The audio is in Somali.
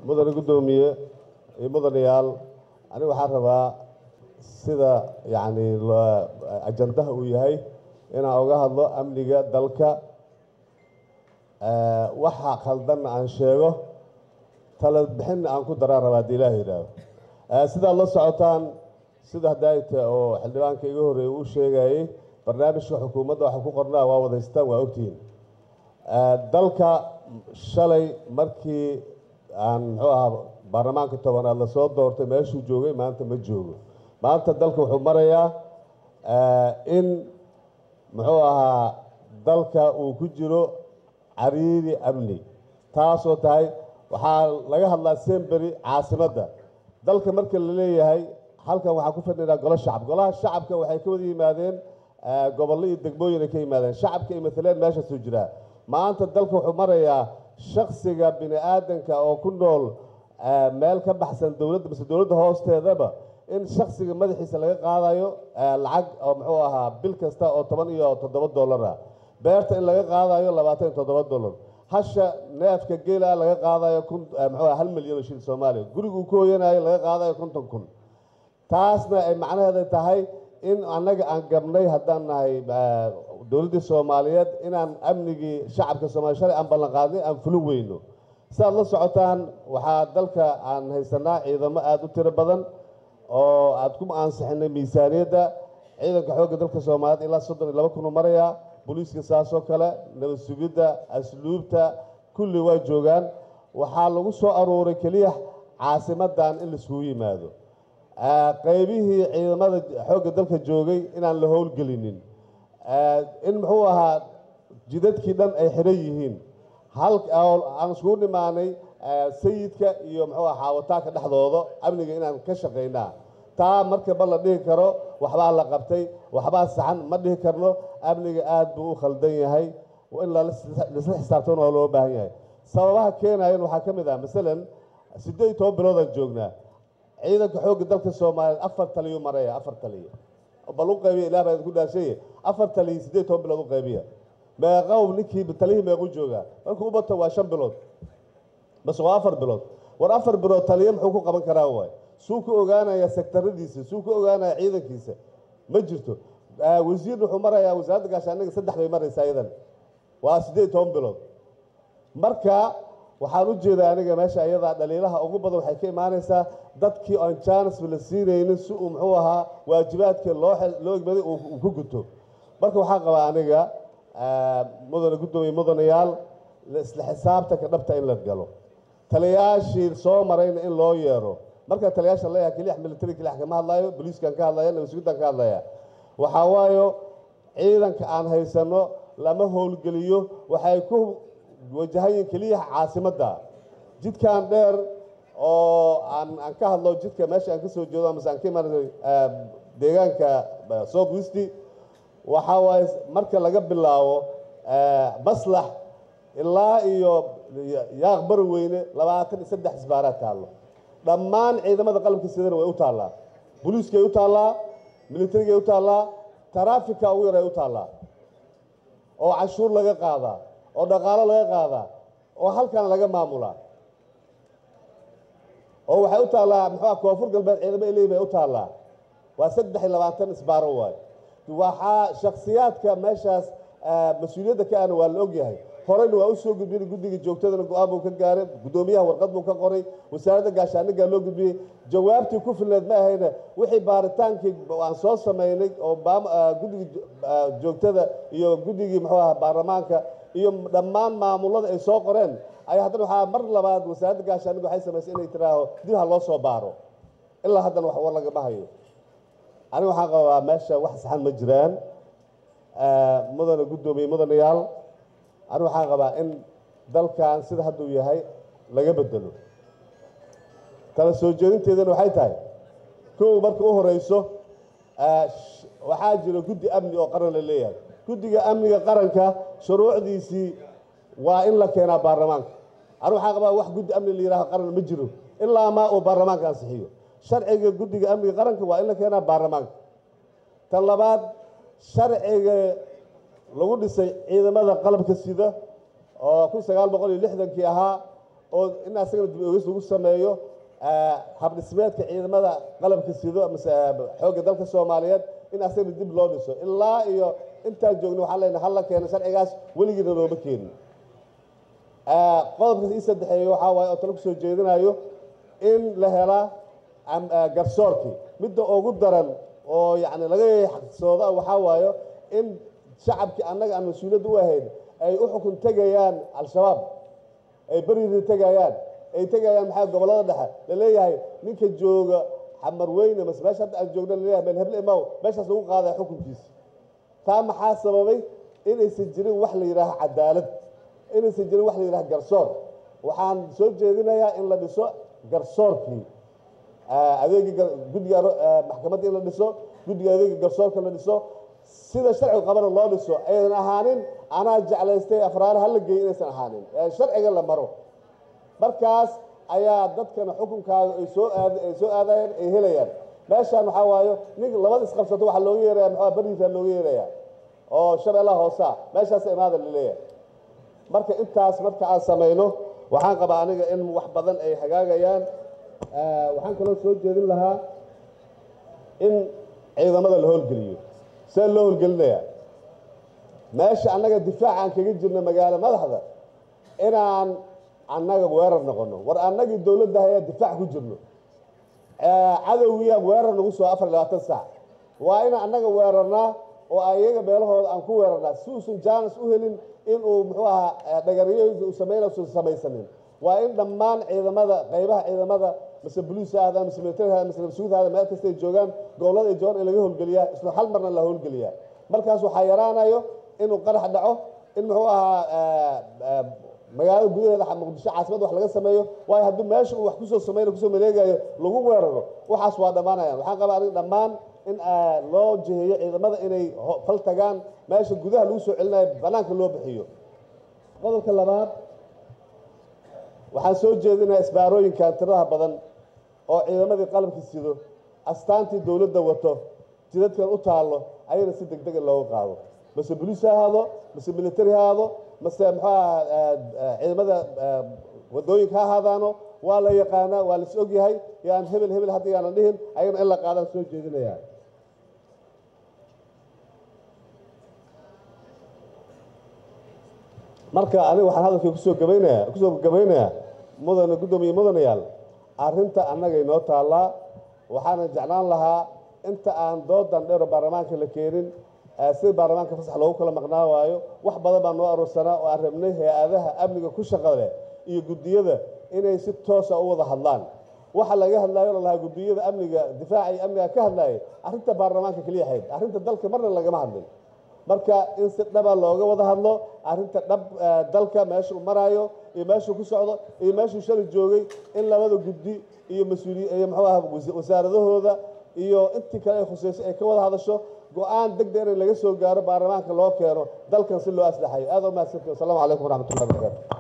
mudane guddoomiye iyo mudanayaal aniga waxaan rabaa sida yacni ajandaha uu yahay inaan uga hadlo amniga dalka waxa khaldanna aan sheego tala bixinna aan ku daraan rabaa haddii ilaah yidhaahdo sidaad la socotaan sida hadaayta oo xildhibaanka iga horreeyey uu sheegayey barnaamijka xukuumadda waxa ku qornaa waa wadaystaan waa ogtihiin dalka shalay markii aan muxuu ahaa baarlamaanka tobanaad lasoo doortay meeshuu joogay maanta ma joogo maanta dalka wuxuu marayaa in muxuu ahaa dalka uu ku jiro cariiri amni taasoo tahay waxaa laga hadlaa sembery caasimadda dalka marka la leeyahay halkan waxaa ku fadhinaa golo shacab golaha shacabka waxay ka wada yimaadeen gobollo iyo degmooyin ay ka yimaadeen shacabka iyo maaleen meeshaasuu jiraa maanta dalka wuxuu marayaa shaksiga bini aadanka oo ku nool meel ka baxsan dowladda mise dowladda hoosteedaba in shaksiga madaxiisa laga qaadayo lacag oo muxuu ahaa bil kasta oo toban iyo toddoba dollar ah beerta in laga qaadayo labaatan iyo toddoba dollar hasha neefka geela laga qaadayo kun muxuu hal milyan oo shil soomaaliya guriguu ku hoyanayo laga qaadayo konton kun taasna ay macnaheeda tahay in annaga aan gabnay haddaan nahay dowladdii soomaaliyeed inaan amnigii shacabka soomaliya shalay aan ballan qaadnay aan fulin weyno sidaad la socotaan waxaa dalka aan haysanaa ciidamo aada u tiro badan oo aada ku ansixinay miisaaniyadda ciidanka xoogga dalka soomaaliyeed ilaa soddon iyo laba kun u marayaa booliiska saasoo kale nabad sugidda asluubta kulli waa joogaan waxaa lagu soo aruuray keliya caasimadan in laiskugu yimaado qaybihii ciidamada xoogga dalka joogay inaan la howlgelinin in muxuu ahaa jidadkii dhan ay xiran yihiin hal aan iskugu nimaanay sayidka iyo muxuu aha xaawataanka dhexdooda amniga inaan ka shaqaynaa taa markaba la dhihi karo waxbaa la qabtay waxbaa saxan ma dhihi karno amniga aada buu u khaldan yahay in laisla xisaabtana waa loo baahan yahay sababaha keenayan waxaa ka mid ah masalan siddeed iyo toban biloodaan joognaa ciidanka xoogga dalka soomaaliyeed afar taliyu maraya afar taliya bal u qaybiya ilah baa idinku dhaashaye afar taliya siddeed toban bilood u qaybiya meeqow ninkii talihii meequ joogaa markuu u bato waa shan bilood base waa afar bilood war afar bilood taliya muxuu ku qaban karaa waay suu ku ogaanaya sektaradiisa suu ku ogaanaya ciidankiisa ma jirto wasiirna wuxuu marayaa wasaaradda gaashaaniga saddex bay maraysaa iyadan waa siddeed toban bilood marka waxaan u jeedaa aniga meesha iyadaa dhaliilaha ugu badan waxay ka imaanaysaa dadkii aan jaanisba la siinaynin si uu muxuu ahaa waajibaadka loo loo egmaday uu ku guto marka waxaan qabaa aniga mudane guddoomiye mudanayaal isla xisaabtanka dhabta in la galo taliyayaashii soo marayna in loo yeero marka taliyayaasha leeyahay kelix military kelix kama hadlaayo booliiskan ka hadlaya nabadsugidan ka hadlaya waxaa waayo ciidanka aan haysano lama howlgeliyo waxay ku wajahayin keliya caasimadda jidkan dheer oo aan aan ka hadlo jidka meesha aan ka soo jeedo amase aan ka imaanay deegaanka south westi waxaa waaye marka laga bilaabo maslax ilaa iyo yaaq bari weyne labaatan iyo saddex isbaaraad taallo dhammaan ciidamada qalabka sidana way u taallaa booliiskay u taallaa militarigay u taallaa taraafika ugu yaray u taallaa oo canshuur laga qaadaa oo dhaqaalo laga qaadaa oo halkan laga maamulaa oo waxay u taallaa muxua koonfur galbeed ciidamo eley bay u taallaa waa saddex iyo labaatan isbaaro waay waxaa shaksiyaadka meeshaas mas-uuliyadda ka ana waa la ogyahay horeyna waa usoo gudbiyey guddiga joogtadana go-aan buu ka gaaray guddoomiyaha warqad buu ka qoray wasaaradda gaashaanigaa loo gudbiyey jawaabtii ku filneed ma ahayna wixii baaritaankii aan soo samaynay oo guddiga joogtada iyo guddigii muxuu aha baarlamaanka iyo dhammaan maamulada ay soo qoreen ayaa haddana waxaa mar labaad wasaaradda gaashaaniga waxay samaysay inay tiraaho dib ha loo soo baaro ilaa haddana wax war lagama hayo aniga waxaan qabaa meesha wax saxan ma jiraan mudane guddoomiye mudanayaal aniga waxaan qabaa in dalkan sida hadduu yahay laga bedelo kala soo jeedinteedana waxay tahay kow marka u horeyso waxaa jira guddi amni oo qaran la leeyahay guddiga amniga qaranka shuruucdiisii waa in la keenaa baarlamaanka aniga waxaan qabaa wax guddi amni la yidhaaho qaran ma jiro ilaa maa uu baarlamaanka ansixiyo sharciga guddiga amniga qaranka waa in la keenaa baarlamaanka tan labaad sharciga lagu dhisay ciidamada qalabka sida oo kun sagaal boqol iyo lixdankii ahaa oo in asagana dib ogis lagu sameeyo habdhismeedka ciidamada qalabka sido mase xoogga dalka soomaaliyeed in asagana dib loo dhiso ilaa iyo intaan joogno waxaan leenahay halla keeno sharcigaas weligiina looma keenin qodobka ii saddexeeya waxaa waaye oo talo kusoo jeedinayo in la helaa garsoorkii midda ugu daran oo yacni laga xaqsooda waxaa waayo in shacabkii annaga aan mas-uuliyadda u ahayn ay u xukun tegayaan al-shabaab ay beriri tegayaan ay tegayaan maxaa gobollada dhexe laleeyahay ninka jooga xamar weyne mase meesha hadda aan joogna laleeyahay meel heble imaw meeshaas lagu qaadaya xukunkiisa taa maxaa sababay inaysan jirin wax la yidhaaho cadaalad inaysan jirin wax la yidhaha garsoor waxaan soo jeedinayaa in la dhiso garsoorkii adeegii guddiga maxkamadda in la dhiso guddiga adeega garsoorka la dhiso sida sharcigu qabana loo dhiso aydan ahaanin anaa jeclaystay afraare hala geeyo inaysan ahaanin ee sharciga la maro markaas ayaa dadkana xukunkaaga ay soo aad ay soo aadayaan ay helayaan meeshaan waxaa waayo nin labada isqabsato waxaa looga yeeraya maxaa bariisaa looga yeeraya oo shabeellaha hoosaa meeshaas imaada laleeyahay marka intaas marka aan samayno waxaan qabaa aniga in wax badan ay hagaagayaan waxaan kaloo soo jeedin lahaa in ciidamada la howlgeliyo see loo howlgelinayaa meesha annaga difaac aan kaga jirno magaalo madaxda inaan annaga weerar noqono war annagii dowladda ayaa difaac ku jirno cadowgiiaan weerar nagu soo afar labaatan saac waa inaan annaga weerarnaa oo ayaga meelahooda aan ku weerarnaa si uusan jaanis u helin inuu muxuu ahaa dhagariyohiisa uu samayna usan samaysanin waa in dhammaan ciidamada qaybaha ciidamada mase boliis ha ahdaan mase militari ha mase nabsuud ha meel kasta ay joogaan gobollada ay joogaan in laga howlgeliyaa isla hal marna la howlgeliyaa markaas waxaa yaraanayo inuu qarax dhaco in muxuu ahaa magaalada gudaheeda muqdisho caasimada wax laga sameeyo waayo haddii meesha uu wax kusoo samayna kusoo maleegayo lagu weeraro waxaas waa dhammaanayaan waxaan qabaa aniga dhammaan in loo jiheeyo ciidamada inay fal tagaan meesha gudaha lagu soo celinayo bannaanka loo bixiyo qodobka labaad waxaan soo jeedinayaa isbaarooyinkan tiradaha badan oo ciidamadii qalabka sido astaantii dowladda wato jidadkan u taallo ayana si deg dega looga qaado mase boliis ha ahaado mase militari ha ahaado mase muxuaha ciidamada waddooyinka ha ahaadaano waa la yaqaanaa waa lais og yahay yaan hebel hebel hadda yaanan dhihin ayagana in la qaadaan soo jeedinayaa marka aniga waxaan hadalkii kusoo gabaynaya kusoo gabaynayaa mudane guddoomiye mudanayaal arrinta annagay noo taallaa waxaana jeclaan lahaa inta aan doodan dheero baarlamaanka la keenin sida baarlamaanka fasax loogu kala maqnaa waayo wax badan baa noo aroorsanaa oo aan rabnay hay-adaha amniga ku shaqa leh iyo guddiyada inay si toosa u wada hadlaan waxa laga hadlaayo la lahaa guddiyada amniga difaaca iyo amniga ka hadlaayay arrinta baarlamaanka keliya ahayd arrinta dalka marna lagama hadlin marka in si dhaba looga wada hadlo arrinta dhab dalka meesha uu maraayo iyo meeshuu ku socdo iyo meeshuu shalay joogay in labada guddi iyo mas-uuliy iyo muxuu aha wasaaradahooda iyo intii kale ay khusayso ay ka wada hadasho go-aan deg deg in laga soo gaaro baarlamaanka loo keeno dalkan si loo aslaxayo aad u mahadsantii wasalaamu calaykum waraxmatullahi wabarakatu